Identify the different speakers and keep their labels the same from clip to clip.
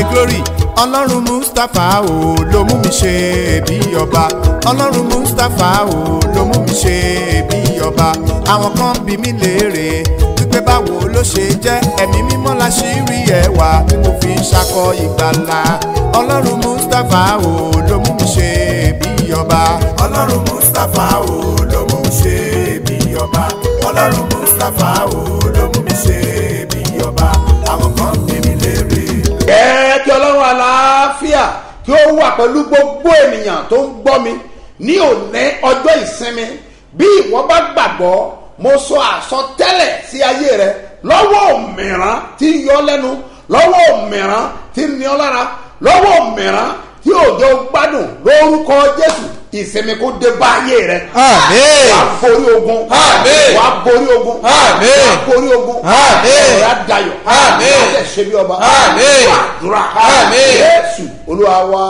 Speaker 1: glory ọlọ́run mustapha o ló mú mi ṣe bí ọba ọlọ́run mustapha o ló mú mi ṣe bí ọba àwọn kan bí mi léèrè wípé báwo ló ṣe jẹ́ ẹ̀mí mímọ́ la ṣì rí ẹwà tí mo fi ń ṣakọ ìgbàlà ọlọ́run mustapha o ló mú mi ṣe bí ọba ọlọ́run mustapha o ló mú mi ṣe bí ọba ọlọ́run mustapha o ló mú mi ṣe bí ọba àwọn kan bí mi léèrè.
Speaker 2: ẹ kí ọlọ́run àlàáfíà kí ó wà pẹ̀lú gbogbo ènìyàn tó ń gbọ́ mi ní òní ọjọ́ ìsinmi bí ìwọ bá gbàgbọ́ mo sọ àsọtẹ́lẹ̀ sí ayé rẹ lọ́wọ́ mìíràn tí ń yọ lẹ́nu lọ́wọ́ mìíràn tí ń ní ọ lára lọ́wọ́ mìíràn tí òjò gbádùn lórúkọ jésù ìsinmi kó dé bá ayé rẹ.
Speaker 3: Àmín.
Speaker 2: wàá borí ogun.
Speaker 3: Àmín.
Speaker 2: wàá borí ogun.
Speaker 3: Àmín.
Speaker 2: wàá borí ogun.
Speaker 3: Àmín.
Speaker 2: ọ̀rọ̀ adayọ̀.
Speaker 3: Àmín.
Speaker 2: wàá ṣe bí ọba.
Speaker 3: Àmín.
Speaker 2: wàá dúrà.
Speaker 3: Àmín.
Speaker 2: jésù olúwa wa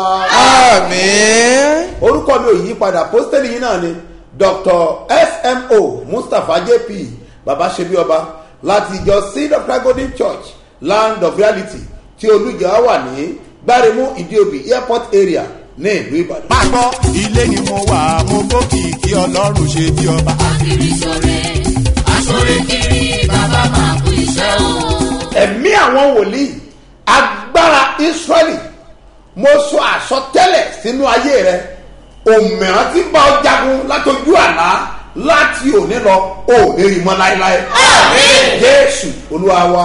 Speaker 3: àmín.
Speaker 2: orúkọ mi ò yí padà pósítẹ́lì yìí náà ni dr smo mustapha jp baba ṣebí ọba láti ìjọ seed of christ golden church land of reality tí olùjọ wà ní gbáremú ìdíòbí airport area ní ìlú ìbàdàn.
Speaker 1: máa gbọ́ ilé ni mo wà mo gbókìkí ọlọ́run ṣe bí ọba.
Speaker 4: kiri sore asore kiri bàbá máa kú iṣẹ́ o.
Speaker 2: ẹ̀mí àwọn wòlíì agbára israẹli mo sọ àsọtẹ́lẹ̀ sínú ayé rẹ òmìrán tí ń bá ọ jagun látọjú àlá láti òní lọ ò lè rí mọ́ láéláé. jésù olúwa wa.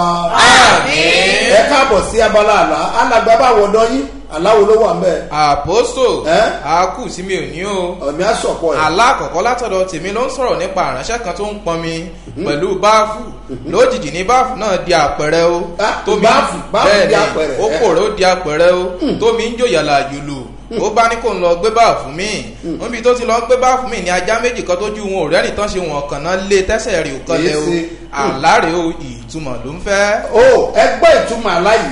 Speaker 2: ẹ káàbọ̀ sí abala àlá alàgbà bá wọ̀dọ̀ yín aláwo ló wà mẹ́
Speaker 3: àpòstò
Speaker 2: Ẹ́?
Speaker 3: a kù sí mi ò ní o
Speaker 2: ọ̀mí àsọ̀pọ̀ ẹ̀.
Speaker 3: alákọ̀ọ́kọ́ látọ̀dọ̀ tèmi ló ń sọ̀rọ̀ nípa àránṣẹ́ kan tó ń pọnmi pẹ̀lú báàfù lójijì ní báàfù náà di àpẹrẹ o
Speaker 2: Ah, báàfù, báàfù
Speaker 3: bẹ́ẹ̀
Speaker 2: di
Speaker 3: ni,
Speaker 2: àpẹrẹ,
Speaker 3: ó
Speaker 2: ẹ́.
Speaker 3: kòrò ó di àpẹrẹ o tómi ń jò yàlà yòlò ó bá ní kó ń lọ gbé báàfù mi níbi tó ti lọ gbé báàfù mi ní ajá méjì kan tó ju wọn ò rẹ́ni tán ṣe wọn kàn náà lé tẹ́sẹ̀ rè ó kọ́lẹ̀ o
Speaker 2: Èyí sí.
Speaker 3: àláre o ìtumọ̀ ló ń fẹ́.
Speaker 2: o ẹgbẹ́ ìtumọ̀ aláyìí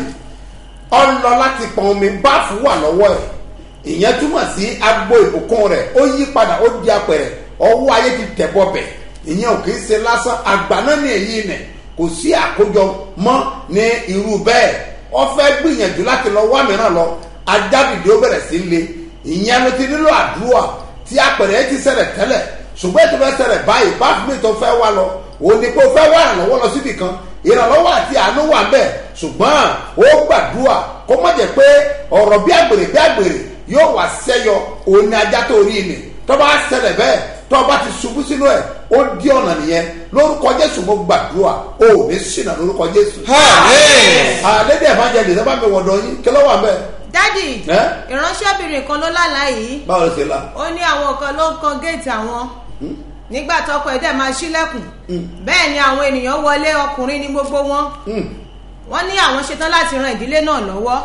Speaker 2: ọlọ láti pọn omi báàfù wà lọ́wọ́ ẹ̀ ìyẹn túmọ̀ sí agbo ìbùkún rẹ̀ ó yí padà ó di apẹ̀rẹ̀ ọwọ́ ayé ti tẹ̀ bọ̀bẹ̀ ìyẹn ò kì í ṣe lásán àgbà náà ní èyí nẹ̀ kò sí àkójọ mọ́ ní irú bẹ́ẹ̀ wọ́n fẹ́ gbìyànjú láti lọ wá mìíràn lọ ajábìdì ó bẹ̀rẹ̀ sí le ìyẹn ló ti nílò àdúrà tí apẹ̀rẹ̀ yẹn ti ṣẹlẹ̀ tẹ́lẹ̀ ṣùgbọ́n ètò fẹ́ ṣẹlẹ̀ báyìí báàfù mi tó fẹ́ wá lọ òun ni kó fẹ́ wá ìrànlọ́wọ́ lọ síbì kan ìrànlọ́wọ́ àti àánú wà bẹ́ẹ̀ ṣùgbọ́n ó gbàdúrà kó má jẹ́ pé ọ̀rọ̀ bí àgbèrè bí àgbèrè yóò wá sẹ́yọ òun ni ajá tó rí ni tọ́ba ṣẹlẹ̀ bẹ́ẹ̀ tọ́ba ti ṣubú sínú ẹ̀ ó di ọ̀nà nìyẹn lórúkọ jésù mo gbàdúrà ó ní ṣìnà lórúkọ jésù.
Speaker 3: Àmín.
Speaker 2: àlédè evangelist ẹ bá mi wọ̀dọ̀ yín kí ló wà bẹ́ẹ̀
Speaker 5: dádì
Speaker 2: Ẹ́?
Speaker 5: ìránṣẹ́bìnrin kan ló lálàá yìí
Speaker 2: báwo ló ṣe la.
Speaker 5: ó ní àwọn kan ló ń kan géètì àwọn nígbà tọkọ ẹ̀ dẹ̀ máa ṣílẹ̀kùn bẹ́ẹ̀ ni àwọn ènìyàn wọlé ọkùnrin ní gbogbo wọn wọ́n ní àwọn ṣetán láti ran ìdílé náà lọ́wọ́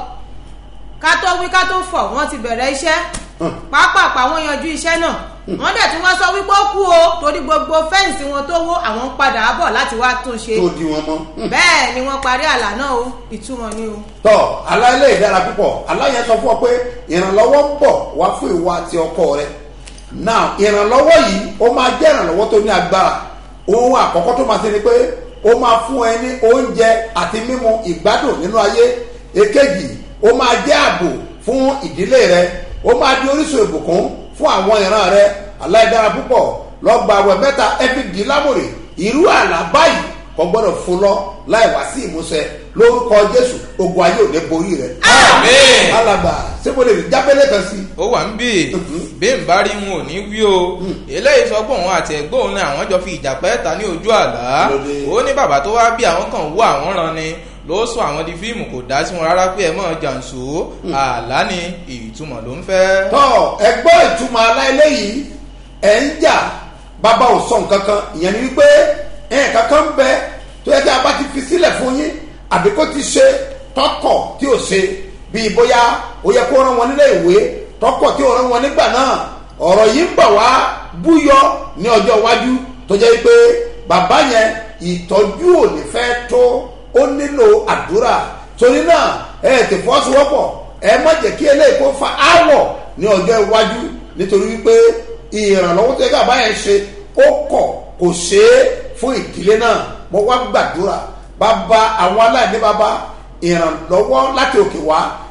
Speaker 5: ká tó wí ká tó fọ̀ wọ́n ti bẹ̀rẹ̀ iṣẹ́ pápápá wọ́n yanjú iṣẹ́ náà wọ́n dẹ̀ tún wá sọ wípé ó kú o torí gbogbo fẹ́ǹsì wọn tó wó àwọn ń padà bọ̀ láti wá tún ṣe
Speaker 2: tó di wọn mọ́.
Speaker 5: bẹ́ẹ̀ ni wọ́n parí àlá náà o ìtumọ̀ ni o.
Speaker 2: tọ́ aláìlẹ̀ ìdára púpọ̀ aláyẹn sọ fún ọ pé ìrànlọ́wọ́ ń bọ̀ wá fún ìwà àti ọkọ rẹ now ìrànlọ́wọ́ yìí ó máa jẹ́ ìrànlọ́wọ́ tó ní agbára ohun àkọ́kọ́ tó máa ṣe ni pé ó máa fún ẹ ní oúnjẹ àti mímu ìgbádùn nínú ayé èkejì ó máa jẹ́ ààbò fún ìdílé rẹ ó máa di orísun ìbùkún fún àwọn ìran rẹ aláìdára púpọ̀ lọ́gbà àwẹ̀ mẹ́ta ẹbí dì lámòrè irú àlá báyìí kò gbọ́dọ̀ fún lọ láì wá sí ìmúṣẹ lórúkọ jésù ogun ayé ò ní borí rẹ.
Speaker 3: Àmín.
Speaker 2: alàgbà sebo lè rí jábẹ́lẹ̀ kan sí.
Speaker 3: ó wà ń bì bí n bá rí wọn ò ní wí o eléyìí sọ pé òun àti ẹgbẹ́ òun ni àwọn jọ fi ìjà pẹ́ ta ní ojú àlá
Speaker 2: Lóde.
Speaker 3: ó ní bàbá tó wá bí àwọn kan wú àwọn ran ni ló sọ àwọn di fíìmù kò dá sí wọn rárá pé ẹ mọ̀ jàǹsó àlá ni ìtumọ̀ ló ń fẹ́.
Speaker 2: tọ́ ẹgbọ́ ìtumọ̀ aláìlẹ́ yìí ẹ̀ ń jà bàbá ò sọ nǹkan kan ìyẹn ni wípé ẹ̀ kankan ń bẹ tó yẹ kí a bá ti fi sílẹ̀ fún yín àbí kó ti ṣe tọkọ̀ tí ò ṣe bíi bóyá ó yẹ kó rán wọn nílé ìwé tọkọ̀ tí ò rán wọn nígbà náà ọ̀rọ̀ yìí ń bọ̀ wá búyọ ní ọjọ́ iwájú tó jẹ́ pé bàbá yẹn ìtọ́jú ò ní fẹ́ tó ó nílò àdúrà torí náà ẹ ti fọ́sowọ́pọ̀ ẹ má jẹ́ kí eléyìí kó fa áwọ̀ ní ọjọ́ iwájú nítorí wípé ìrànlọ́wọ́ tó yẹ ká báyẹn ṣe ó kọ̀ kò ṣe é fún ìdílé náà mo wá gbàdúrà bàbá àwọn aláìní bàbá ìrànlọ́wọ́ láti òkè wá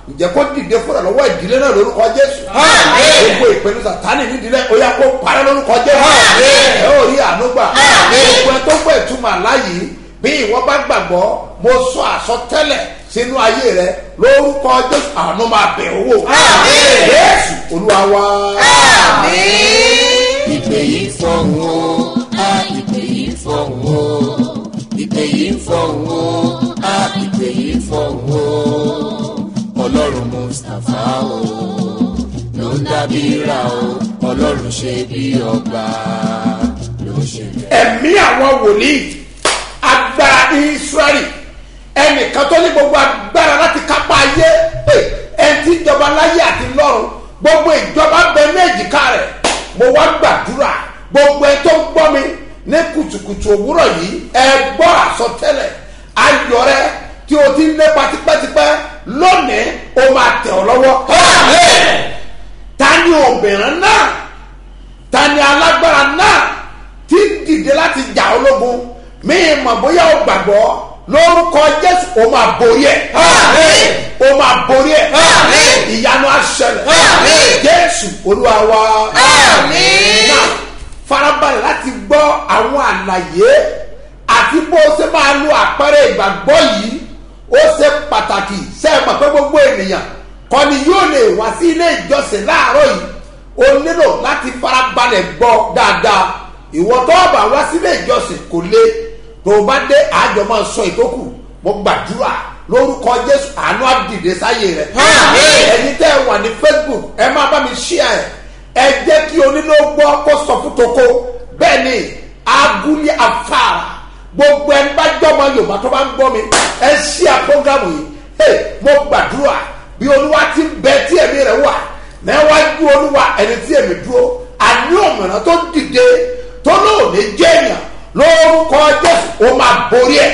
Speaker 2: ǹjẹ́ kó dìde fúnra lọ́wọ́ ìdílé náà lórúkọ jésù gbogbo ìpinnu sàtánì nídìílé ó yá kó parẹ́ lórúkọ jésù ẹ ó rí ànúgbà gbogbo ẹ tó gbọ́ ìtumọ̀ àláyé bí ìwọ bá gbàgbọ́ mo sọ àsọtẹ́lẹ̀ sínú ayé rẹ lórúkọ jésù àánú máa bẹ̀ owó jésù olúwa wa.
Speaker 4: ìpè yìí fọ̀hún o á ìpè yìí fọ̀hún o ìpè yìí fọ̀hún o á ìpè yìí fọ̀hún o ọlọ́run mustapha o ló ń dábí ra o ọlọ́run ṣe bí ọba ló ń ṣe bẹ́ẹ̀.
Speaker 2: ẹ̀mí àwọn wòlíì agbára israẹli ẹnìkan tó ní gbogbo agbára láti kápá ayé ẹni tí ìjọba láyé àti lọ́run gbogbo ìjọba bẹ ní èjìká rẹ̀ mo wá gbàdúrà gbogbo ẹ tó ń gbọ́ mi ní kùtùkùtù òwúrọ̀ yìí ẹ gbọ́ àsọtẹ́lẹ̀ ayọ̀ rẹ tí o ti ń lépa tipẹ́tipẹ́ lónìí o máa tẹ̀ ọ́ lọ́wọ́. ta ni obìnrin náà ta ni alágbára náà tí ń dìde láti jà ológun mí mọ̀ bóyá o gbàgbọ́ lórúkọ jésù o máa borí ẹ̀ o máa borí ẹ̀ ìyanu aṣẹlẹ̀ jésù olúwa wa náà farabalẹ̀ láti gbọ́ àwọn àlàyé àti bó ṣe máa lo àpẹẹrẹ ìgbàgbọ́ yìí ó ṣe pàtàkì sẹ́ẹ̀mọ̀ pé gbogbo ènìyàn kọ́ni yóò lè wá sí ilé ìjọsìn láàárọ̀ yìí o nílò láti farabalẹ̀ gbọ́ dáadáa ìwọ tó bá wá sílé ìjọsìn kò lé tó o bá dé àjọ máa sọ ìtókù mo gbàdúrà lórúkọ jésù àánú àdìdè sáyé rẹ ẹyin tẹ ẹ wà ní facebook ẹ máa bá mi ṣíà ẹ ẹ jẹ́ kí onílò gbọ́ kó sọ fún toko bẹ́ẹ̀ ni agúlé afárá gbogbo ẹni bá jọmọ yorùbá tó bá ń gbọ́ mi ẹ ṣíà prógámù yìí hey, mo gbàdúrà bí olúwa ti ń bẹ tí ẹ̀mí rẹ̀ wà níwájú olúwa ẹni tí èmi dúró àní òmìnira tó dìde tó lóòní jẹ́yàn lórúkọ jésù ó máa borí ẹ̀.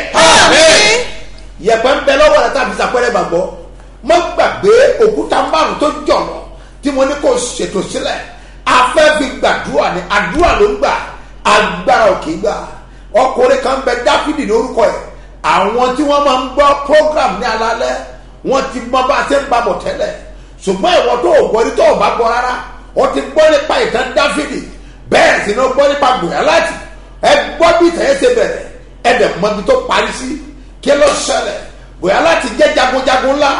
Speaker 2: yẹ̀pẹ̀ ń bẹ lọ́wọ́ rẹ̀ tàbí sàpẹ́rẹ́ gbàgbọ́ mọ́ gbàgbé òkúta márùn tó jọ̀lọ̀ tí mo ní kó ṣètò sílẹ̀ afẹ́ fi gbàdúrà ní àdúrà ló ń gbà agbára òkè gbà ọkùnrin kan bẹ dáfídì lórúkọ ẹ̀ àwọn tí wọ́n máa ń gbọ́ program ní alalẹ́ wọ́n ti mọ bá a ṣe ń babọ̀ tẹ́lẹ̀ ṣùgbọ́n ìwọ tó o gbọ́ ní tó o bá gbọ́ rárá o ti gbọ́ nípa ìtàn dáfídì bẹ́ẹ̀ sì ni o gbọ́ nípa gbòyà láti ẹ gbọ́ bí ìtàn yẹn ṣe bẹ̀rẹ̀ ẹ dẹ̀ mọ ibi tó parí sí kí ló ṣẹlẹ̀ gbòyà láti jẹ́ jagunjagun ńlá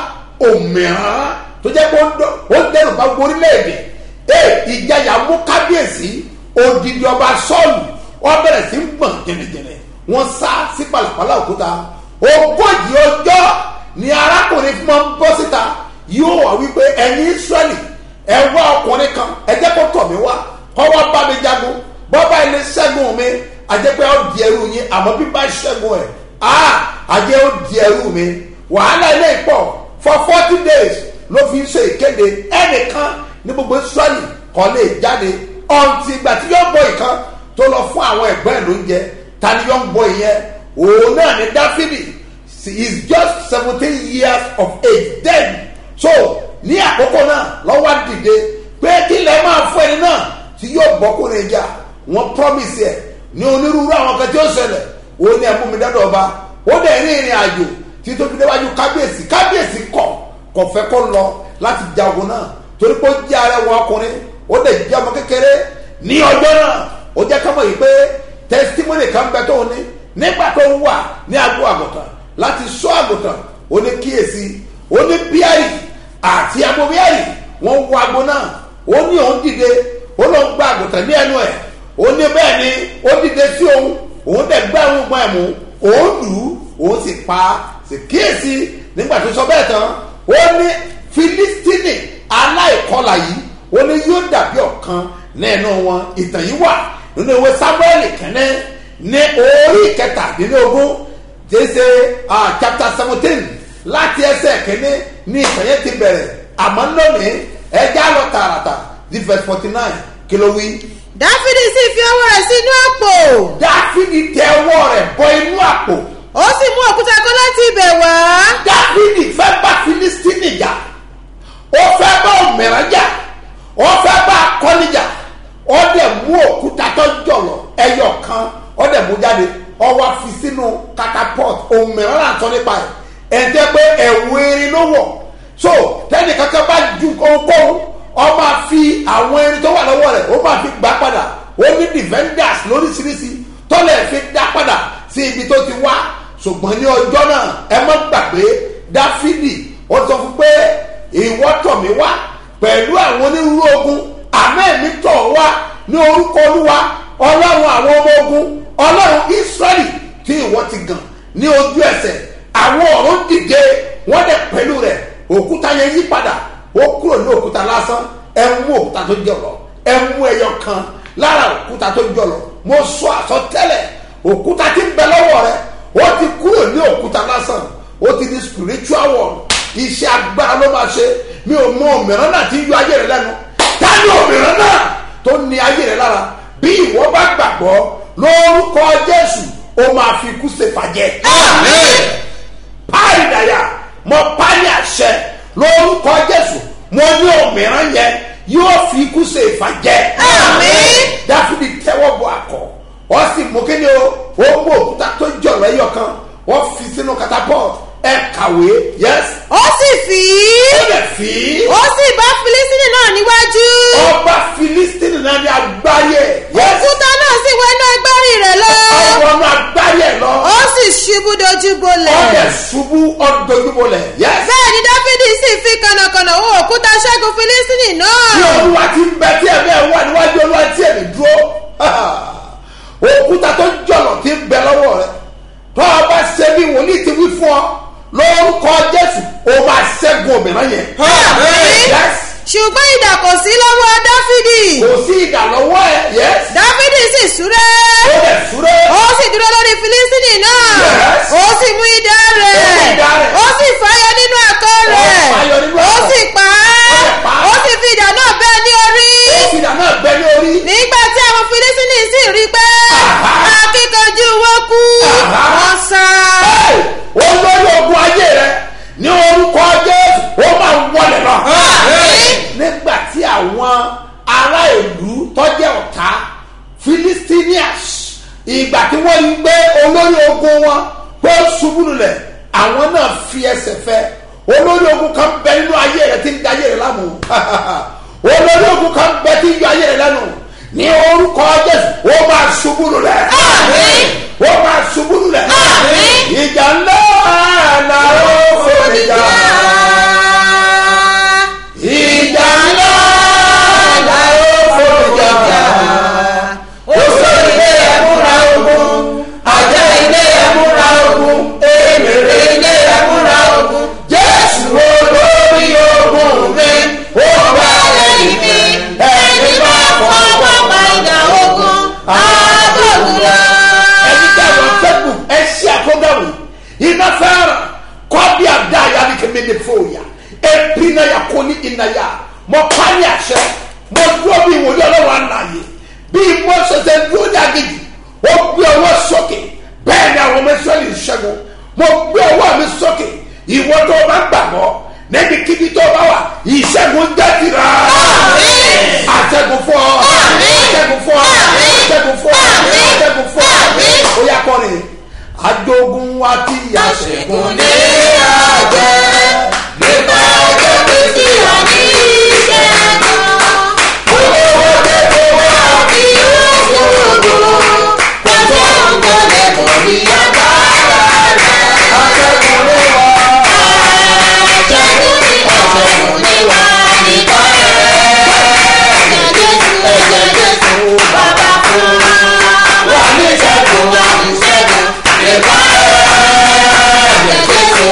Speaker 2: òmìrán tó jẹ́ pé ó dẹrù bá orílẹ̀-èdè ẹ ìjayà mú kábíyèsí odidi ọba sọ́ọ̀lù wọ́n bẹ̀rẹ̀ sí ń gbọ̀n jẹnẹjẹnẹ wọ́n sá sí pàlàpàlà òkúta ogójì ọjọ́ ni arákùnrin fún wọn bọ́ síta yóò wá wípé ẹ̀yin israẹli ẹ wá ọkùnrin kan ẹ jẹ́ kó tọ̀ mí wá kọ́ wá bá mi jagun bọ́bá ilé ṣẹ́gun mi àjẹpẹ́ ó di ẹrú yín àmọ́ bí bá ṣẹ́gun ẹ̀ á àjẹ́ ó di ẹrú mi wàhálà ilé ìpọ̀ for forty days ló fi ń ṣe ìkéde ẹnìkan ní gbogbo israẹli kọ́ lè jáde ọ̀ǹtì ìgbà tí yóò bọ ìkan tó lọ fún àwọn ẹ̀gbọ́n ẹ̀ lóúnjẹ ta ni yóò ń bọ ìyẹn òun náà ní dáfídì he is just seventeen years of age then so ní àkókò náà lọ́wọ́ dìde pé kí lẹ́ máa fún ẹni náà tí yóò bọ́kùnrin jà wọ́n promise ẹ̀ ní onírúurú àwọn kan tí ó ṣẹlẹ̀ òun ní ẹ̀mú mi dọ́dọ̀ ọba ó dẹ̀ ní ìrìn àjò tí tó fi déwájú kábíyèsí kábíyèsí kọ̀ kò fẹ́ kó lọ láti ja ogun náà torí pé ó jẹ́ arẹwà ọkùnrin ó dẹ̀ jẹ́ ọmọ kékeré ní ọjọ́ náà ó jẹ́ ká mọ̀ yìí pé testimony kan bẹ tó ní nígbà tó ń wà ní agbo àgùntàn láti sọ àgùntàn ó ní kíyèsí ó ní bíárì àti agbo bíárì wọ́n wọ agbo náà ó ní òun dìde ó lọ gba àgùntàn ní ẹnu ẹ̀ ó ní bẹ́ẹ̀ ni ó dìde sí òun òun dẹ̀ gbá òun gbọ́n ẹ̀ mú òun lù ú òun sì pa sì kíyèsí nígbà tó sọ bẹ́ẹ̀ tán ó ní filistini aláìkọlà yìí ó ní yóò dàbí ọ̀kan nínú wọn ìtàn yìí wà nínú ìwé samuel kẹ́nẹ́ ní orí kẹtàdínlógún jẹ́sẹ̀ chapter seventeen láti ẹsẹ̀ kẹ́ni ní ìtàn yẹn ti bẹ̀rẹ̀ àmọ́ lónìí ẹja lọ tààràtà di verse forty nine kí ló wí.
Speaker 5: dáfídì sì fi ọwọ́ rẹ̀ sínú àpò
Speaker 2: dáfídì tẹ ọwọ́ rẹ̀ bọ inú àpò
Speaker 5: ó sì mú òkúta kan láti ibẹ̀ wá
Speaker 2: dáfídì fẹ́ bá filistini jà ó fẹ́ bá òmìnira jà ó fẹ́ bá akọni jà ó dẹ̀ mú òkúta tó jọ̀lọ̀ ẹyọ kan ó dẹ̀ mú jáde ó wá fi sínú catapult òmìnira náà tọ́ nípa ẹ̀ ẹ̀ ń tẹ́ pé ẹ̀wù erin ló wọ̀ so tẹ́nì kankan bá ju ohunkóhun ọ máa fi àwọn ẹni tó wà lọ́wọ́ rẹ̀ ó máa fi gbà padà ó ní defenders lóríṣiríṣi tọ́lẹ̀ fi dá padà sí ibi tó ti wá ṣùgbọ́n ní ọjọ́ náà ẹ má gbàgbé dáfídì ó sọ fún pé ìwọ tọ̀ mí wá pẹ̀lú àwọn onírúurú ogun àmọ́ èmi tọ̀ wá ní orúkọ olúwa ọlọ́run àwọn ọmọ ogun ọlọ́run israẹli tí ìwọ ti gàn ní ojú ẹsẹ̀ àwọn ọ̀run dìde wọ́n dẹ̀ pẹ̀lú rẹ̀ òkúta yẹn yí padà ó kúrò ní òkúta lásán ẹ mú òkúta tó jọlọ ẹ mú ẹyọ kan lára òkúta tó jọlọ mo sọ àsọtẹ́lẹ̀ òkúta tí ń bẹ lọ́wọ́ rẹ ó ti kúrò ní òkúta lásán ó ti di spiritual world iṣẹ́ agbára ló máa ṣe mi ò mọ òmìrán náà tí ń yọ ayé rẹ lẹ́nu tani òmìrán náà tó ní ayé rẹ lára bí ìwọ bá gbàgbọ́ lórúkọ jésù ó máa fi ikú ṣe fàjẹ́. páàrí dàyà mo páàrí àṣẹ lórúkọ jésù mo ní òmìrán yẹn yóò fi ikú ṣe ìfàjẹ́. dáfídì tẹ́wọ́ bọ akọ wọ́n sì mú kí ni o ó mú òkúta tó jọ̀rọ̀ ẹyọ kan wọ́n fi sínú catapult ẹ kàwé yes
Speaker 5: ó sì fì í
Speaker 2: ó lè fi
Speaker 5: ó sì bá filisini náà níwájú
Speaker 2: ọba filistini náà ní agbáyé yes
Speaker 5: òkúta náà sì wọ inú agbárí rẹ̀ lọ
Speaker 2: ọwọ́ náà agbáyé lọ
Speaker 5: ó sì ṣubú dojú bolẹ̀
Speaker 2: ọdẹ ṣubú ọdọjúbọlẹ̀ yes
Speaker 5: bẹ́ẹ̀ ni dáfídì sì fi kànàkànà wọ òkúta ṣẹ́gun filisini náà
Speaker 2: tí olúwa ti ń bẹ tí ẹ̀mí ẹ̀ wà níwájú olúwa tí ẹ̀mí dúró òkúta tó jọ̀lọ̀ ti ń bẹ lọ́wọ́ rẹ tó o bá ṣe bí wòlíì ti wí fún ọ lórúkọ jésù o máa ṣẹ́gun òmìnira yẹn yes
Speaker 5: ṣùgbọ́n ìdà kò sí lọ́wọ́ dáfídì
Speaker 2: kò sí ìdà lọ́wọ́ ẹ yes
Speaker 5: dáfídì sì súré
Speaker 2: ó lè súré
Speaker 5: ó sì dúró lórí filisini náà
Speaker 2: Yes.
Speaker 5: ó sì mú idà rẹ̀
Speaker 2: Ó mú idà rẹ̀.
Speaker 5: ó sì fàyọ nínú ẹ̀kọ́ rẹ̀
Speaker 2: fàyọ nínú
Speaker 5: ó
Speaker 2: ẹ̀kọ́.
Speaker 5: sì pa á
Speaker 2: Ó sì pa á.
Speaker 5: ó sì fi idà náà bẹ́ ní orí
Speaker 2: ìdà náà bẹ ní orí
Speaker 5: nígbà tí àwọn filisini sì rí pé
Speaker 2: Aha.
Speaker 5: akíkanjú wọn kú
Speaker 2: Aha.
Speaker 5: wọn sá.
Speaker 2: Hey! olórí ogun ayé rẹ ní orúkọ jésù ó máa wọlé lọ. nígbà tí àwọn ará ìlú tọ́jẹ́ ọ̀tá philistinians ìgbà tí wọ́n rí gbé olórí ogun wọn pé ó ṣubú lulẹ̀ àwọn náà fi ẹsẹ̀ fẹ́ olórí ogun kan bẹ nínú ayé rẹ tí ń da ayé rẹ lámù olórí ogun kan bẹ tí ń yọ ayé rẹ lẹ́nu ní orúkọ jésù ó máa ṣubú lulẹ̀ ó máa ṣubú lulẹ̀ ìjà ńlá náà ó fòrè jà ìjà ńlá náà ó fòrè jà oṣù ilé ẹ̀múra ogun àjẹ ilé ẹ̀múra ogun èmèrè ilé ẹ̀múra ogun jésù olórí ogun mi ó wà lẹ́yìn mi ẹni bá fọwọ́ pa ìdá ogun àádọ́gbùlá. ẹni tí a lọ facebook ẹ ṣí àkọ́gbàwé iná fẹ́ràn kọ́bí àdá yàrá kẹ́mi ní fòyà epi náà yà kó ní iná yà mọ pálí àṣẹ mo dúró bí ìwòye ọlọ́run àlàyé bí mo ṣẹṣẹ dúró ní agbègbè ó gbé ọwọ́ sókè bẹ́ẹ̀ ni àwọn ọmọ ìṣẹ́lẹ̀ ìṣẹ́gun mo gbé ọwọ́ mi sókè ìwọ tó o bá gbàgbọ́ níbi kíbi tó o bá wà ìṣẹ́gun jẹ́ tìrà àṣẹ́gun fún ọ àṣẹ́gun fún ọ àṣẹ́gun fún ọ àṣẹ́gun fún ọ ó yà kọrin ajogun wa ti yà ṣẹ́gun ní àjẹ́ nípa ọjọ́ tó ti yà ní ìṣẹ́gun olówó tẹ́tẹ́ wá bí òṣòro pẹ̀lú ọ̀gbọ́n lẹ́kọ̀ọ́ ní agbára rẹ̀ àṣẹ́gun ló wà àṣẹ́gun ní àṣẹ́gun ní wà nípa rẹ̀ ẹ̀jẹ̀ jésù bàbá fún wa ní ìṣẹ́gun wa ní ìṣẹ́gun nípa rẹ̀ ẹ̀jẹ̀ jésù.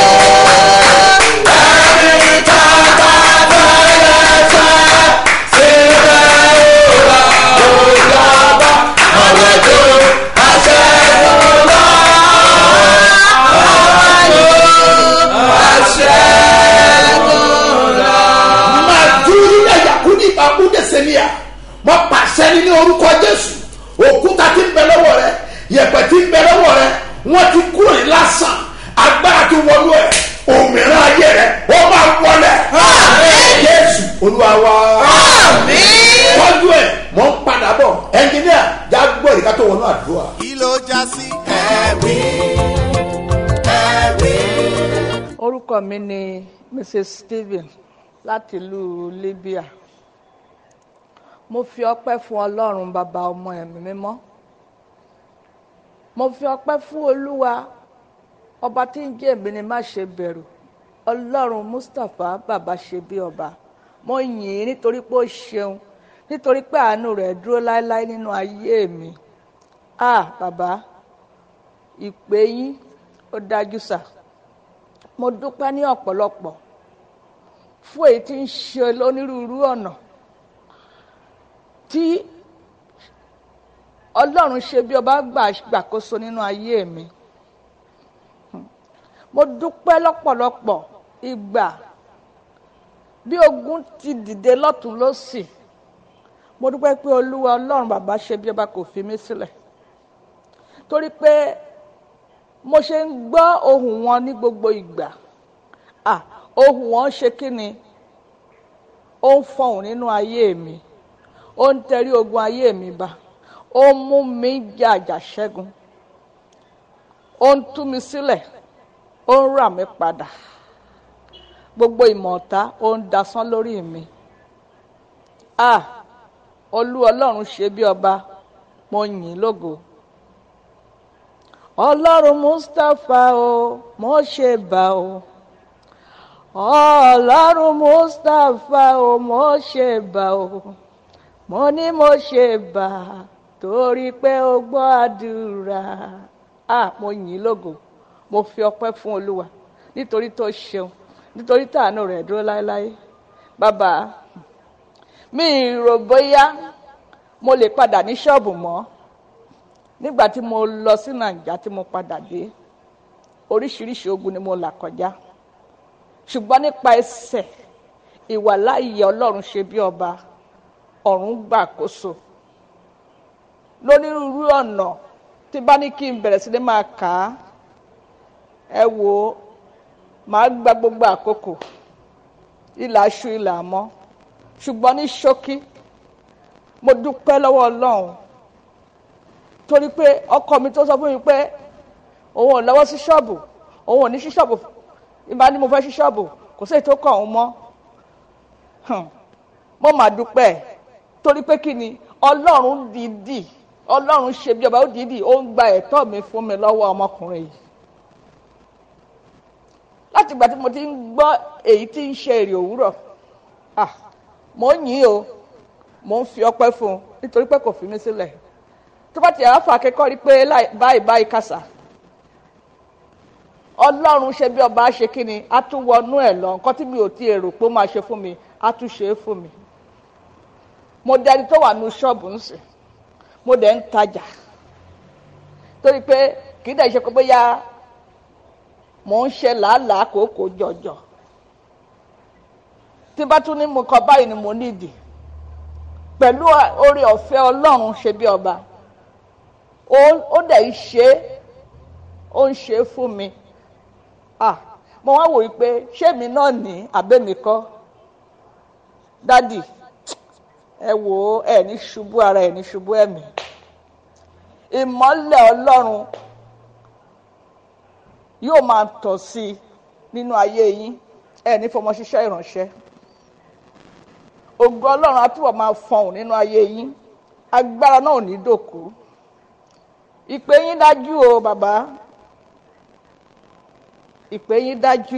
Speaker 2: Ẹni tá a bá fẹ́rẹ̀ fẹ́ síbẹ̀ ó wà lóyàbá àwọn tó aṣẹ́gun lọ. Màdúrí ẹ̀yàkúndì ìbákúndé sẹ́nià mo pàṣẹ ní orúkọ Jésù òkúta tí ń bẹ lọ́wọ́ rẹ yẹ̀pẹ̀ tí ń bẹ lọ́wọ́ rẹ wọ́n ti kúrò ní lásán agbára ti wọlú ẹ̀ òmìnira ayé rẹ ó máa wọlé Jésù Olúwa wa tọ́jú ẹ̀ mọ̀ ń padà bọ̀ ẹnjìníà já gbọ́ ìdíkà tó wọnú àdúrà.
Speaker 1: kí ló já sí ẹ̀rí ẹ̀rí.
Speaker 6: orúkọ orúkọ mi ni mrs stephen láti ìlú libya mo fi ọpẹ́ fún ọlọ́run bàbá ọmọ ẹ̀mí mímọ́ mo fi ọpẹ́ fún olúwa ọba tí ń jẹ́ èmi ni má ṣe bẹ̀rù ọlọ́run mustapha bàbá ṣe bí ọba mo yìn ín nítorí pé ó ṣeun nítorí pé àánú rẹ̀ dúró láéláé nínú ayé mi ah bàbá ìpè yín ó dájú sà mo dúpẹ́ ní ọ̀pọ̀lọpọ̀ fún èyí tí ń ṣe lónírúurú ọ̀nà tí ọlọ́run ṣe bí ọba gbà gbàkóso nínú ayé mi mo dúpẹ́ lọ́pọ̀lọpọ̀ ìgbà bí ogun ti dìde lọ́tún lọ́sì mo dúpẹ́ pé olúwa ọlọ́run bàbá ṣe bí ọba kò fi mí sílẹ̀ torí pé mo ṣe ń gbọ́ ohùn wọn ní gbogbo ìgbà ah ohùn wọn ṣe kí ni ó ń fọhùn nínú ayé mi ó ń tẹrí ogun ayé mi ba ó ń mú mi jàjà ṣẹ́gun ó ń tú mi sílẹ̀ ó ń rà mí padà gbogbo ìmọ̀ọ́ta ó ń dasán lórí mi ah olú ọlọ́run ṣe bí ọba mo yìn ín lógo ọlọ́run mustapha o mo ṣe bá o ọlọ́run mustapha o mo ṣe bá o mo ní mo ṣe bá torí pé o gbọ́ àdúrà ah mo yìn ín lógo mo fi ọpẹ́ fún olúwa nítorí tó ṣeun nítorí tàánú rẹ̀ dúró láéláé bàbá mi rò bóyá mo lè padà ní ṣọ́ọ̀bù mọ́ nígbà tí mo lọ sí nàìjà tí mo padà dé oríṣiríṣi ogun ni mo là kọjá ṣùgbọ́n nípa ẹsẹ̀ ìwàláyé ọlọ́run ṣe bí ọba ọ̀run gbàkóso lónírúurú ọ̀nà tí bá ní kí n bẹ̀rẹ̀ sí ní máa kà á ẹ wò ó màá gba gbogbo àkókò ìlà aṣọ ìlà àmọ́ ṣùgbọ́n ní ṣókí mo dúpẹ́ lọ́wọ́ ọlọ́run torí pé ọkọ mi tó sọ fún mi pé òun ò lọ́wọ́ sí ṣọ́ọ̀bù òun ò ní sí ṣọ́ọ̀bù ìbá ní mo fẹ́ sí ṣọ́ọ̀bù kò sí èyí tó kàn òun mọ́ mo mà dúpẹ́ torí pé kí ni ọlọ́run dìídì ọlọ́run ṣe bí ọba ó dìídì ó ń gba ẹ̀tọ́ mi fún mi lọ́wọ́ ọmọkùnrin yìí láti ìgbà tí mo ti ń gbọ́ èyí tí ń ṣe èrè òwúrọ̀ ah mo ń yìn o mo ń fi ọpẹ́ fún un nítorí pé kò fi mí sílẹ̀ tó bá ti ẹ̀ fà akẹ́kọ̀ọ́ rí pé báyìí báyìí kàṣà ọlọ́run ṣe bí ọba ṣe kí ni a tún wọnú ẹ̀ lọ nǹkan tí mi ò ti èrò pé ó máa ṣe fún mi a tún ṣe é fún mi mo dẹni tó wà ní ṣọ́ọ̀bù ń sìn mo dẹ̀ ń tajà torí pé kì í dẹ̀ ṣe pé bóyá mò ń ṣe làálàá kòókò jọjọ tí bá tún ní mo kọ báyìí ni mo nídìí pẹ̀lú oore ọ̀fẹ́ ọlọ́run ṣe bí ọba ó dẹ̀ ń ṣe ó ń ṣe fún mi ah mo wá wòye pé ṣé mi náà ní àbẹ́mi kọ́ dádì ẹ wò ó ẹ ní ṣubú ara ẹ ní ṣubú ẹ̀mí ìmọ́lẹ̀ ọlọ́run yóò máa tọ̀ sí i nínú ayé yín ẹ ní fọmọ ṣiṣẹ́ ìránṣẹ́ ògo ọlọ́run á túbọ̀ máa fọhùn nínú ayé yín agbára náà ò ní dòkú ìpè yín dájú o bàbá ìpè yín dájú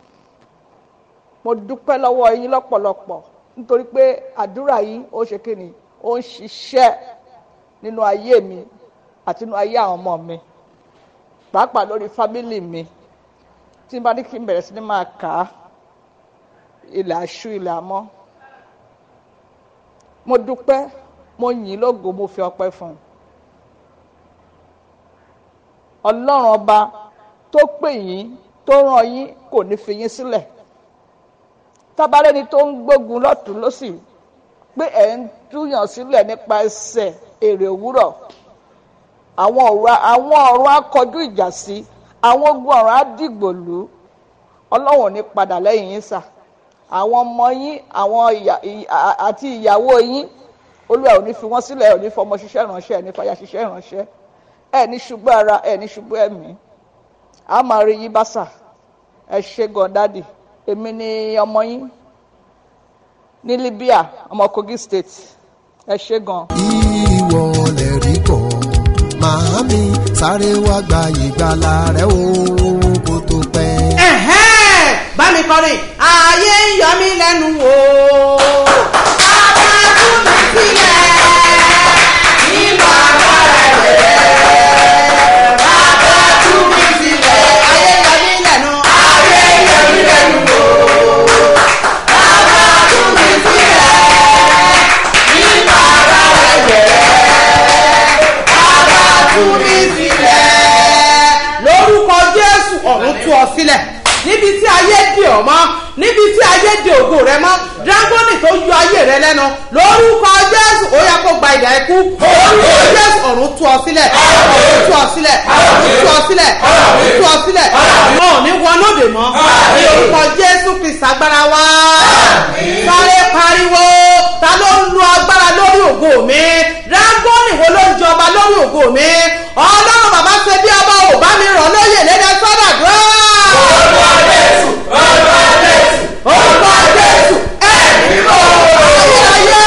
Speaker 6: mo dúpẹ́ lọ́wọ́ yín lọ́pọ̀lọpọ̀ nítorí pé àdúrà yín ó ṣe kí ni ó ń ṣiṣẹ́ nínú ayé mi àti nínú ayé àwọn ọmọ mi pàápàá lórí fámìlì mi tí n bá ní kí n bẹ̀rẹ̀ sí ní máa kà á ilẹ̀ aṣú ilẹ̀ amọ́ mo dúpẹ́ mo yìn lógo mo fi ọpẹ́ fún un ọlọ́run ọba tó pè yín tó ràn yín kò ní fi yín sílẹ̀ tábàlẹ́ni tó ń gbógun lọ́tún lọ́sì pé ẹ̀ ń túyàn sílẹ̀ nípa ẹsẹ̀ èrè òwúrọ̀ àwọn ọ̀rọ̀ àwọn ọ̀rọ̀ akọjú ìjà sí àwọn ogun ọ̀rọ̀ á dìgbò lù ú ọlọ́run ò ní padà lẹ́yìn yín sà àwọn ọmọ yín àwọn àti ìyàwó yín olúwa ò ní fi wọ́n sílẹ̀ ò ní fọmọ ṣiṣẹ́ ìránṣẹ́ ẹ̀ ní fàyà ṣiṣẹ́ ìránṣẹ́ ẹ̀ ní ṣubú ara ẹ̀ ní ṣubú ẹ̀mí a máa rí yín bá sà ẹ ṣe gan dádì èmi ni ọmọ yín ní libya ọmọ kogi state ẹ ṣe gan.
Speaker 7: ìwọ lè rí kọ́ màámi sáré wá gba ìgbàlà rẹ o kó tó pẹ́.
Speaker 8: ẹ̀hẹ́n bá mi kọrin ayé ń yọ mí lẹ́nu o. bàbá tú mi sílẹ̀ nínú agbára rẹ̀. bàbá tú mi sílẹ̀ ayé ń yọ mí lẹ́nu. ayé ń yọ mí lẹ́nu o. bàbá tú mi sílẹ̀ nínú agbára rẹ̀. bàbá tú mi sílẹ̀ lórúkọ jésù ọ̀run tú ọ sílẹ̀ níbi tí ayé dè ọ́ mọ́ níbi tí ayé dè ògo rẹ mọ́ dragoni tó yọ ayé rẹ lẹ́nu lórúkọ jésù ó yẹ kó gba ìdá ikú lórúkọ jésù ọ̀run tú ọ sílẹ̀ ọ̀run tú ọ sílẹ̀ ọ̀run tú ọ sílẹ̀ ọ̀run tú ọ sílẹ̀ ọ̀run ò ní wọnú òde mọ́ ní orúkọ jésù kristu agbára wa sáré pariwo ta ló ń lo agbára lórí ògo mi dragoni wo ló ń jọba lórí ògo mi ọlọ́run bàbá ṣe bí ọba ò bá mi rọ̀ lóyè lédè sọ́dà dúró. orúkọ jésù orúkọ jésù orúkọ jésù ẹ̀mí mọ́ ayérayé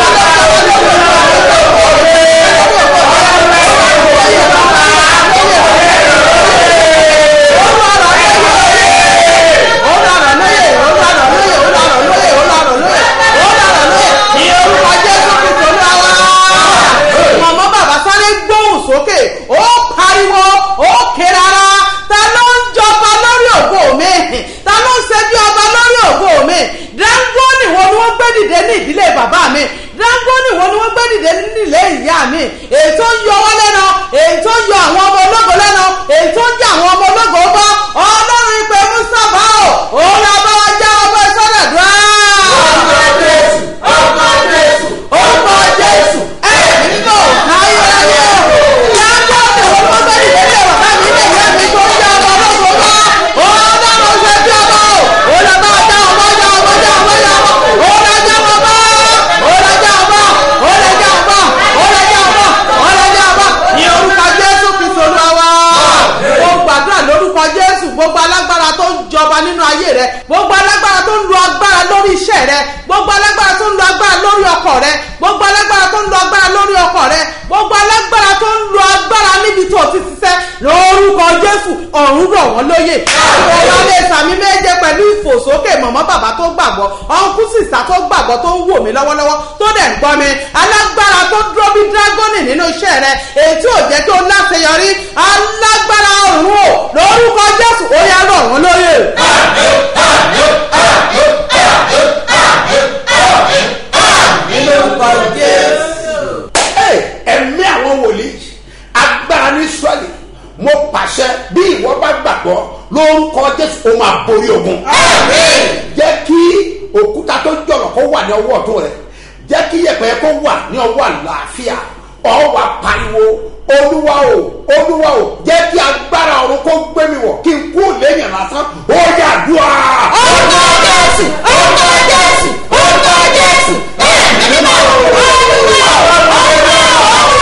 Speaker 8: mọ̀mọ́ bàbá sáré gbóhùn sókè ó pariwo ó ké rárá ta ló ń jọba lórí ògo mi ta ló ń ṣe bí ọba lórí ògo mi dángónì wo ni wọ́n gbé dìde ní ìdílé bàbá mi dángónì wo ni wọ́n gbé dìde nílé ìyá mi èyí tó ń yọ wọ́n lẹ́nu èyí tó ń yọ àwọn ọmọ ológo lẹ́nu èyí tó ń jẹ́ àwọn ọmọ ológo bọ́ ọlọ́run ìpè mustapha o òun la bá wa já ọmọ ìsọdọ̀dúrà. ọmọ jésù ọmọ jésù ọmọ jésù ẹ̀mí nínú ayérayé o dángónì wo ni wọ́n gbé dìde nílé bàbá mi ilé ìyá mi tó ń jẹ́ ọmọ ológo bọ́ ọlọ́run ṣe bí ọmọ o òun la bá wa já ọmọ já ọmọ já ọmọ já ọmọ òun la já ọmọ bọ́ òun la já ọmọ òun la já ọmọ òun la já ọmọ òun la já ọmọ ní orúkọ jésù kristu olúwa wa mo gbàdúrà lórúkọ jésù gbogbo alágbára tó ń jọba nínú ayé rẹ gbogbo alágbára tó ń lo agbára lórí iṣẹ́ rẹ gbogbo alágbára tó ń lo agbára lórí ọkọ rẹ gbogbo alágbára tó ń lo agbára lórí ọkọ rẹ gbogbo alágbára tó ń lo agbára níbi tó ti ṣiṣẹ́ lórúkọ jésù ọ̀run rọ̀ wọ́n lóyè ọ̀rọ̀ lè sàmì méje pẹ̀lú ìfòsókè mọ̀mọ́ bàbá tó gbàgbọ́ ọ̀nkú sísà tó gbàgbọ́ tó ń wò mí lọ́wọ́lọ́wọ́ tó dẹ̀ ń gbọ́ mi alágbára tó dúró bí dragoni nínú iṣẹ́ rẹ èyí tí ò jẹ́ kí o láṣeyọrí alágbára ọ̀run o lórúkọ jésù ó yá rọ̀ wọ́n lóyè. lórúkọ jésù.
Speaker 2: Hey, ẹ̀mí àwọn wòlíì agbára ní israẹli mo pàṣẹ bí ìwọ bá gbàgbọ́ lórúkọ jésù ó máa borí ogun. jẹ́ kí òkúta tó jọ̀rọ̀ kó wà ní ọwọ́ ọ̀tún rẹ̀ jẹ́ kí yẹ̀pẹ̀ kó wà ní ọwọ́ àlàáfíà ọwọ́ apariwo olúwa o olúwa o jẹ́ kí agbára ọ̀run kó gbé mi wọ̀ kí n kú lẹ́yìn lásán ó yà dùn á.
Speaker 8: orúkọ jésù orúkọ jésù orúkọ jésù ẹ̀mí mímọ́ olúwa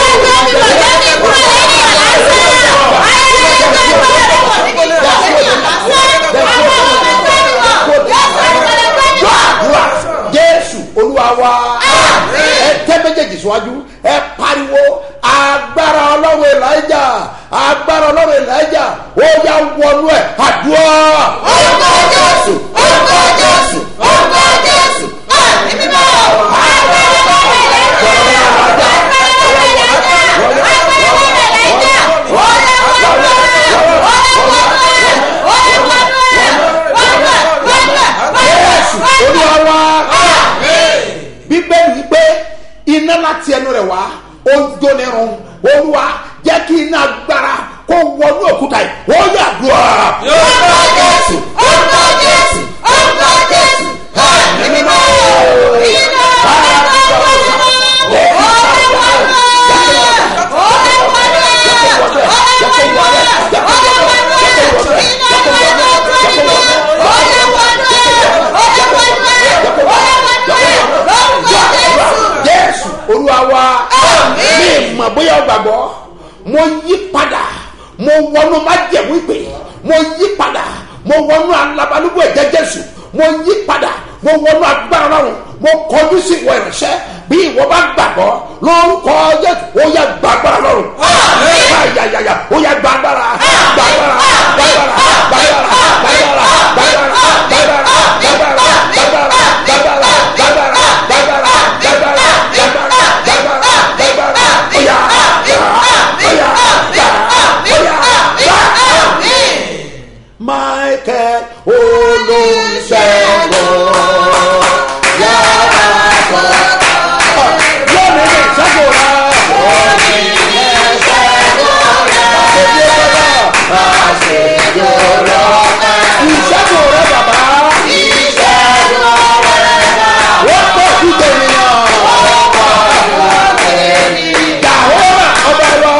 Speaker 2: gbàdúrà jésù olúwa wa ẹ tẹ méjèèjì síwájú ẹ pariwo agbára ọlọ́run elijah agbára ọlọ́run elijah ó yà wọnú ẹ àdúrà.
Speaker 8: orúkọ jésù orúkọ jésù orúkọ jésù ẹ̀mí mímọ́
Speaker 2: jésù olúwa wa bíbélì wípé iná láti ẹnu rẹ̀ wá ó ń jóni run olúwa jẹ́ kí iná agbára kó wọnú òkúta yìí ó yà dùn á.
Speaker 8: orúkọ jésù orúkọ jésù orúkọ jésù ẹ̀mí mímọ́ iná
Speaker 2: jésù olúwa wa mi mọ̀ bóyá o gbàgbọ́ mo yí padà mo wọnú májẹ̀mú ìpè mo yí padà mo wọnú alabalúgbò ẹ̀jẹ̀ jésù mo yí padà mo wọnú agbára ọlọ́run mo kọjú sí ìwọ ìránṣẹ́ bí ìwọ bá gbàgbọ́ lórúkọ jésù ó yẹ gbàgbára lọ́rùn ayayaya ó yẹ gbàgbára gbàgbára gbàgbára gbàgbára gbàgbára gbàgbára gbàgbára gbàgbára gbàgbára gbàgbára gbàgbára gbàgbára gbàgbára gbàgbára gbàgbára gbàgbára ó yà gbà ó yà gbà ó yà gbà. Michael olùṣègùn yàrá kan. Lónìí ní ìṣẹ́gun rẹ̀. Lónìí ní ìṣẹ́gun rẹ̀. Àṣeyẹ bàbá. Àṣeyẹ bàbá. Ìṣẹ́gun rẹ̀ bàbá. Ìṣẹ́gun rẹ̀ bàbá. Wọ́n pọ̀ sí tènìyàn. Wọ́n pọ̀ sí tènìyàn. Jàhóra ọba wa.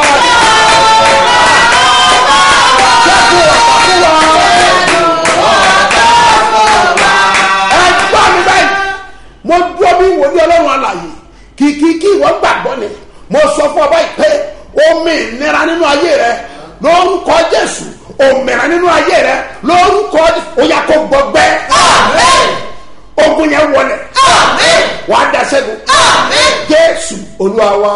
Speaker 2: Jésù ọ̀pá fún wa. ẹ gbọ́ mi báyìí mo dúró bí wòlíì ọlọ́run àlàyé kìkì kí ìwọ gbàgbọ́ ni mo sọ fún ọ báyìí pé omi ìnira nínú ayé rẹ lórúkọ jésù òmìnira nínú ayé rẹ lórúkọ ó yà kó gbọgbẹ́ ogun yẹn wọlé wàá da sẹ́gun jésù olúwa wa.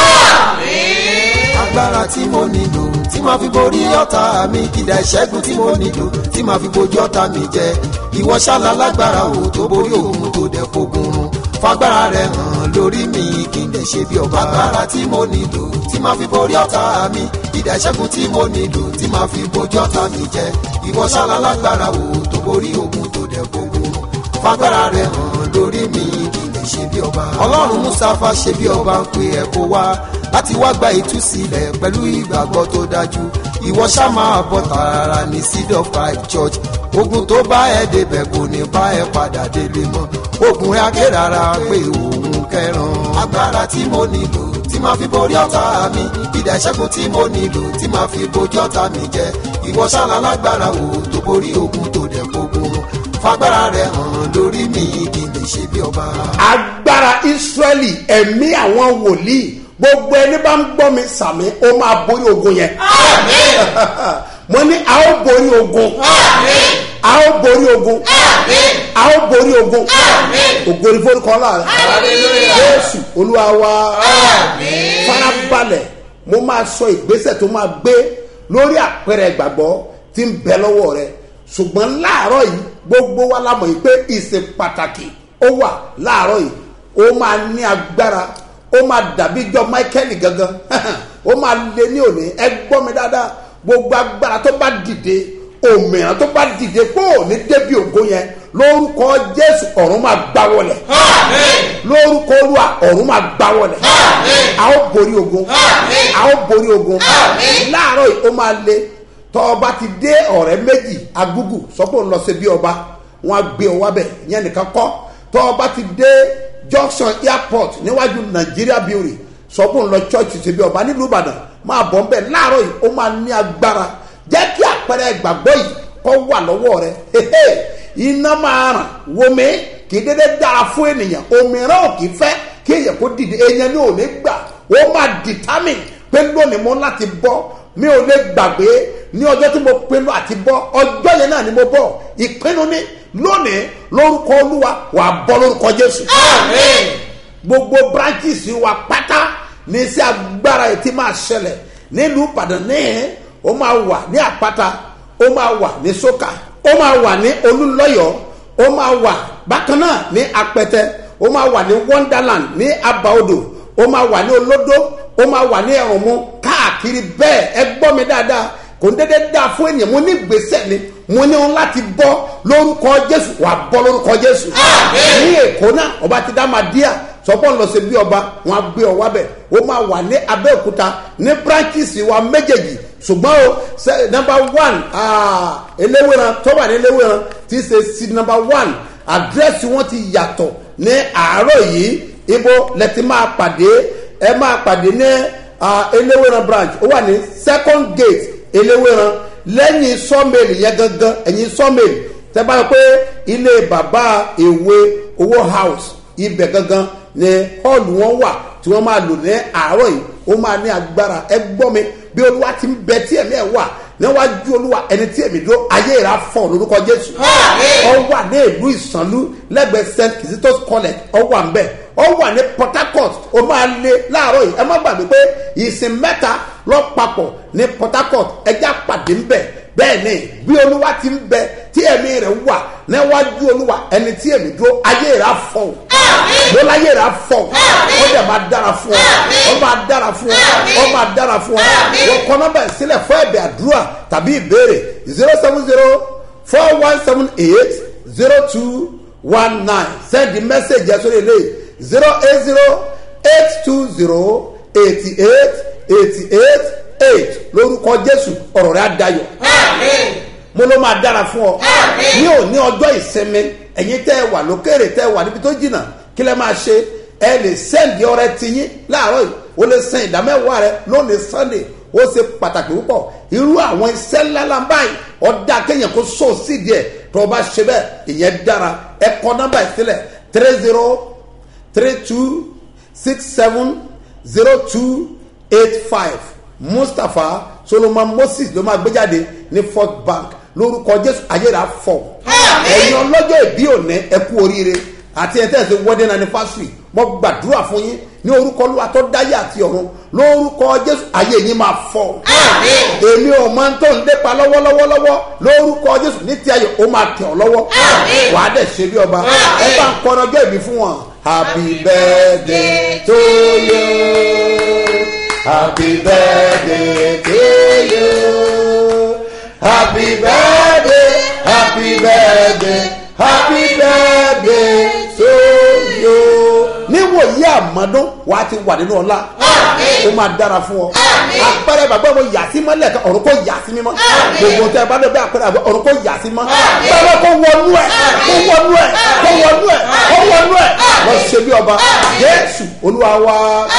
Speaker 7: agbára tí mo nílò tí màá fi borí ọ̀tá mi kìdá ìṣẹ́gun tí mo nílò tí màá fi bojú ọ̀tá mi jẹ ìwọ ṣáàlà lágbára o tó borí òun tó dẹ̀ fogun run fagbára rẹ hàn lórí mi kí n lè ṣe bí ọba agbára tí mo nílò tí màá fi borí ọ̀tá mi kìdá ìṣẹ́gun tí mo nílò tí màá fi bojú ọ̀tá mi jẹ ìwọ ṣáàlà lágbára o tó borí òun tó dẹ̀ fogun run fagbára rẹ hàn lórí mi kí n lè ṣe bí ọba. ọlọ́run mustapha ṣe bí ọba ń pe ẹ̀ kó wá láti wá gba ìtúsílẹ̀ pẹ̀lú ìgbàgbọ́ tó dájú ìwọ ṣá máa bọ̀ tààrà ní seed of five church ogun tó bá ẹ débẹ̀ kò ní bá ẹ padà délé mọ́ ogun rẹ̀ akérara pé òun kẹran agbára tí mo nílò tí máa fi borí ọ̀tá mi ìdá ìṣẹ́gun tí mo nílò tí máa fi bojú ọ̀tá mi jẹ ìwọ ṣáná lágbára wo tó borí ogun tó dẹ̀ gbogbo fagbára rẹ̀ hàn lórí mi kí n lè ṣe bí ọba.
Speaker 2: agbára israẹli ẹ̀mí àwọn wòlíì gbogbo ẹni bá ń gbọ́ mi sàmì ó máa borí ogun yẹn. mo ní a ó borí ogun. a ó borí ogun. a ó borí ogun. ògo ni forúkọ ńlá rẹ. jésù olúwa wa. farabalẹ̀ mo máa sọ ìgbésẹ̀ tó máa gbé lórí àpẹẹrẹ ìgbàgbọ́ tí ń bẹ lọ́wọ́ rẹ ṣùgbọ́n láàárọ̀ yìí gbogbo wa la mọ̀ yìí pé ìsìn pàtàkì ó wà láàárọ̀ yìí ó máa ní agbára ó máa dàbí jọ michael gangan ó máa lé ní òní ẹ gbọ́ mi dáadáa gbogbo agbára tó bá dìde òmìnira tó bá dìde kó o ní débi ògo yẹn lórúkọ jésù ọ̀run máa gbá wọlẹ̀ lórúkọ olúwa ọ̀run máa gbá wọlẹ̀ a ó borí ogun a ó borí ogun láàárọ̀ yìí ó máa lé tọ́ ọba ti dé ọ̀rẹ́ méjì agúgù sọ́kò ń lọ sí bí ọba wọn á gbé ọ wábẹ̀ yẹn nìkan kọ́ tọ́ ọba ti dé junction airport níwájú nàìjíríà building sọ́kò ń lọ church sí bí ọba nílùú ìbàdàn máa bọ̀ nbẹ̀ láàárọ̀ yìí ó máa ní agbára jẹ́ kí àpẹẹrẹ ìgbàgbọ́ yìí kọ́ wà lọ́wọ́ rẹ iná máa ràn wọmi kì í dédé dára fún ènìyàn òmíràn ò kì í fẹ́ kí èèyàn kó dìde èèyàn ní òní gbà ó máa determine pé lónìí mo láti bọ́ mi ò lè gbàgbé ní ọjọ́ tí mo pinnu àti bọ́ ọjọ́ yẹn náà ni mo bọ́ ìpinnu ní lónìí lórúkọ olúwa wà á bọ́ lórúkọ jésù. gbogbo branches wa pátá ní sí agbára yìí tí máa ṣẹlẹ̀ nílùú ìbàdàn níhìn ó máa wà ní àpáta ó máa wà ní sókà ó máa wà ní olúlọ́yọ̀ ó máa wà bákan náà ní apẹtẹ ó máa wà ní wonderland ní abaodò ó máa wà ní olódó ó máa wà ní ẹ̀rùnmú káàkiri bẹ́ẹ̀ ẹ gbọ́ mi dáadáa kò ń dédé dáa fún ènìyàn mo ní gbèsè ni mo ní òun láti bọ́ lórúkọ jésù wà bọ́ lórúkọ jésù ní èkó náà ọba ti dá máa díà sọpọ́ ń lọ sí bí ọba wọn á gbé ọ wábẹ̀ ó máa wà ní abẹ́òkúta ní branches wa méjèèjì ṣùgbọ́n o number one eléwéran tó wà ní eléwéran ti ṣe sí number one àdírẹ́sì wọn ti yàtọ̀ ní àárọ̀ yìí ibo lẹ́tí máa pàdé ẹ máa pàdé ní eléwéran branch ó wà ní second gate eléwéran lẹ́yìn sọ́mẹ̀lì yẹn gangan ẹ̀yìn sọ́mẹ̀lì tẹ́ bá yọ pé ilé bàbá èwe owó house ibẹ̀ gangan ni hall wọn wà tí wọ́n máa lò ní àárọ̀ yìí ó máa ní agbára ẹ gbọ́ mi bí olúwa ti ń bẹ tí ẹ̀mí ẹ̀ wà níwájú olúwa ẹni tí èmi dúró ayé rà fọ́ lórúkọ jésù ọ wà ní ìlú ìsànlú lẹ́gbẹ̀ẹ́ st kizito's college ọ wà ń bẹ̀ ọ wà ní port harcourt ó máa lé láàárọ̀ yìí ẹ má gbàgbé pé ìsìn mẹ́ta lọ papọ̀ ní port harcourt ẹjẹ́ àpàdé ń bẹ̀ bẹ́ẹ̀ ni bí olúwa ti ń bẹ tí ẹ̀mí rẹ̀ wà níwájú olúwa ẹni tí èmi dúró ayé rà fọ́ mo láyé rà fọ́ ó dẹ̀ máa dára fún ọ ó máa dára fún ọ ó máa dára fún ọ wọ́n kọ́ nọ́mbà sílẹ̀ fún ẹ̀bẹ̀ àdúrà tàbí ìbéèrè zero seven zero four one seven eight zero two one nine send the message yẹn sórí ilé zero eight zero eight two zero eighty eight eighty eight eight lórúkọ jésù ọ̀rọ̀ rẹ̀ á dayọ̀ mo ló máa dára fún ọ ní òní ọjọ́ ìsinmi ẹ̀yin tẹ́ ẹ wà lókèrè tẹ́ ẹ wà níbi tó jìnnà kí lẹ́ máa ṣe ẹ lè sẹ́ǹdì ọrẹ tiyín láàárọ̀ yìí o lè sẹ́ǹdì ìdámẹ́wàá rẹ lónìí sunday ó ṣe pàtàkì púpọ̀ irú àwọn iṣẹ́ ńláńlá báyìí ọ̀dà kéèyàn kó so sídìí ẹ̀ tó o bá ṣe bẹ́ẹ̀ ìyẹn dára ẹ kọ nọ́mbà ìsílẹ̀ three zero three two six seven zero two eight five mustapha solomon moses ló máa gbé jáde ní fort bank lórúkọ jésù ayéra fọ ẹ̀yin ọlọ́jọ́ ìbí òní ẹ kú oríire àti ẹ̀ tẹ̀sí wedding anniversary mo gbàdúrà fún yín ní orúkọ olúwa tó dáyé àti ọ̀run lórúkọ jésù ayé yín máa fọ èmi ò máa ń tó ń dépa lọ́wọ́lọ́wọ́lọ́wọ́ lórúkọ jésù ní ti ayé ó máa tẹ̀ ọ́ lọ́wọ́ wàá dẹ̀ ṣe bí ọba ẹ bá ń kọ́ni ọjọ́ ìbí fún wọn happy birthday to you happy birthday to you happy birthday happy birthday happy birthday to you. níwòye àmọ́dún wà á ti wà nínú ọlá ó máa dára fún ọ apẹrẹ bàbá mo yà sí mọ́lẹ̀ kan ọ̀run kò yà sí mímọ́ gbogbo tẹ bá bẹ apẹrẹ bàbá ọ̀run kò yà sí mọ́ bàbá kò wọnú ẹ kò wọnú ẹ kò wọnú ẹ kò wọnú ẹ lọ ṣe bí ọba jésù olúwa wa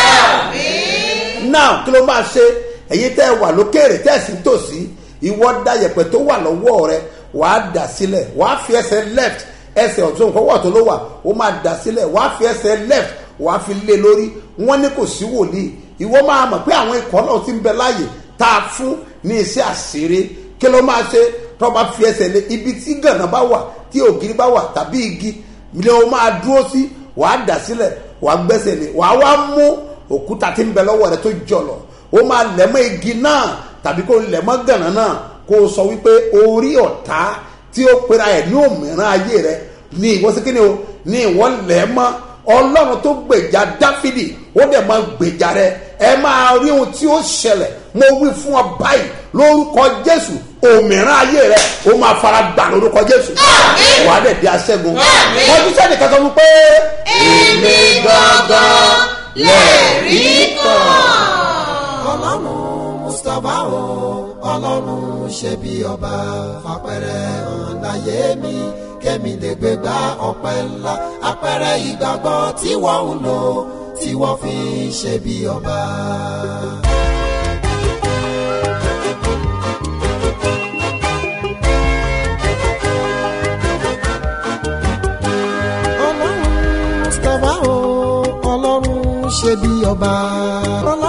Speaker 2: náà kí ló máa ṣe èyí tẹ́ ẹ wà lókèrè tẹ́ ẹ sì ń tòsí ìwọ da yẹ̀pẹ̀ tó wà lọ́wọ́ rẹ wàá dà sílẹ̀ wàá fi ẹsẹ̀ left ẹsẹ̀ ọ̀tún kọ́wọ́ tó ló wà ó máa dà sílẹ̀ wàá fi ẹsẹ̀ left wàá fi lé lórí wọ́n ní kò sí wòlíì ìwọ máa mọ̀ pé àwọn ikọ̀ náà ti ń bẹ láàyè tá a fún ní iṣẹ́ àṣírí kí ló máa ṣe tó bá fi ẹsẹ̀ lé ibi tí gànà bá wà tí ògiri bá wà tàbí igi ni o máa dúró sí wàá dà sílẹ̀ wàá gbẹ́sẹ̀ lé wàá wá mú òkúta tí ń bẹ lọ́wọ́ rẹ tó jọlọ ó máa lẹ̀mọ́ igi náà tàbí kó lẹ̀mọ́ gànà náà kó o sọ wípé orí ọ̀tá tí ó pera ẹ̀ ní òmìnira ayé rẹ ní ìwọ sí kíni o ní ìwọ lẹ̀mọ́ ọlọ́run tó gbèjà dáfídì ó dẹ̀ máa gbèjà rẹ ẹ máa rí ohun tí ó ṣẹlẹ̀ mo wí fún ọ báyìí lórúkọ jésù òmìnira ayé rẹ ó máa fara gbà lórúkọ jésù wàá dẹ̀ di aṣẹ́gun wọ́n ti sẹ́ni kankan fún pé. èmi gangan lẹ́ẹ̀rí kan.
Speaker 7: ọlọ́run mustapha o ọlọ́run ṣe bí ọba fapẹ̀rẹ̀ hàn láyé mi kémi lè gbé gba ọpẹ́ ńlá apẹ̀rẹ̀ ìgbàgbọ́ tí wọ́n ń lò tí wọ́n fi ń ṣe bí ọba. ọlọ́run mustapha o ọlọ́run ṣe bí ọba. ọlọ́run